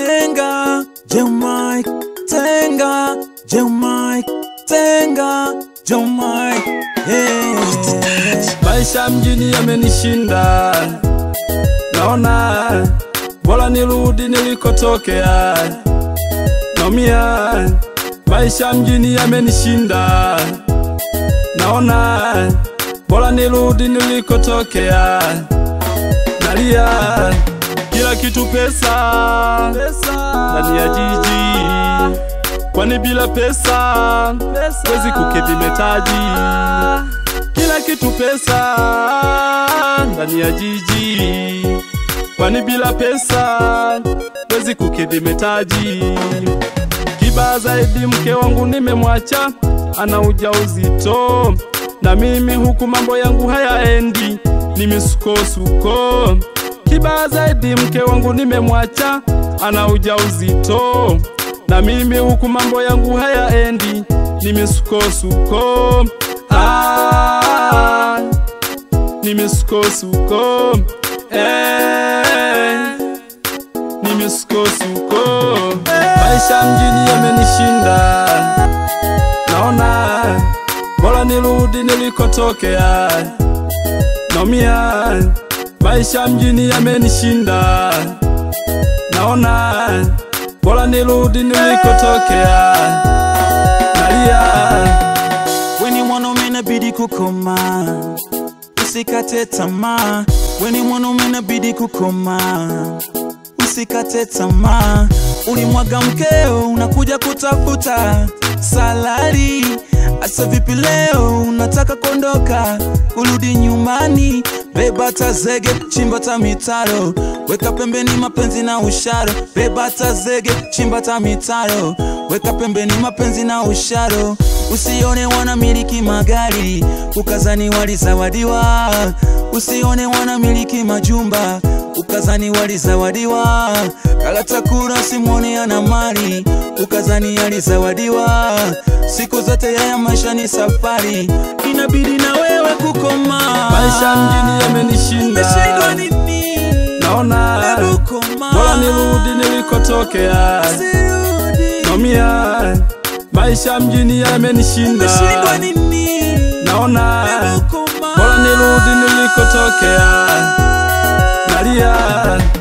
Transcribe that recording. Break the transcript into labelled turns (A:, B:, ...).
A: Tenga, Joe Mike, Tenga, Joe Mike, Tenga, Joe Mike, yeah.
B: Maisha mjini yamenishinda, naona bora nirudi nilikotokea. Naumia, maisha mjini yamenishinda, naona bora nirudi nilikotokea. Nalia, kila kitu pesa, ndani ya jiji, kwani bila pesa wezi kukidhi mitaji kila kitu pesa ndani ya jiji, kwani bila pesa wezi kukidhi mitaji. Kibaya zaidi, mke wangu nimemwacha, ana ujauzito na mimi huku mambo yangu hayaendi, ni misukosuko. Kibaya zaidi, mke wangu nimemwacha, ana ujauzito na mimi huku mambo yangu hayaendi, ni misukosuko. Ah, ni misukosuko eh, ni misukosuko maisha mjini yamenishinda, naona bora nirudi nilikotokea. Naumia, maisha mjini yamenishinda, naona bora nirudi nilikotokea. Nalia
A: Weni mwanaume inabidi kukoma, usikate tamaa. Weni mwanaume inabidi kukoma, usikate tamaa. Ulimwaga mkeo, unakuja kutafuta salari. Asa vipi leo unataka kuondoka, kurudi nyumbani? Beba tazege, chimba ta mitaro, weka pembeni mapenzi na usharo. Beba tazege, chimba ta mitaro, weka pembeni mapenzi na usharo. Usione wanamiliki magari ukazani walizawadiwa, usione wanamiliki majumba ukazani walizawadiwa. Kalata kura simwone ana mali ukazani alizawadiwa. Siku zote yaya maisha ni safari, inabidi na wewe kukoma.
B: maisha mjini
A: Umeshindwa
B: yamenishinda,
A: nini?
B: naona
A: Hebu koma.
B: bora nirudi nilikotokea.
A: Usirudi.
B: Naumia, maisha mjini yamenishinda,
A: Umeshindwa nini?
B: naona
A: Hebu koma.
B: bora nirudi nilikotokea. Nalia,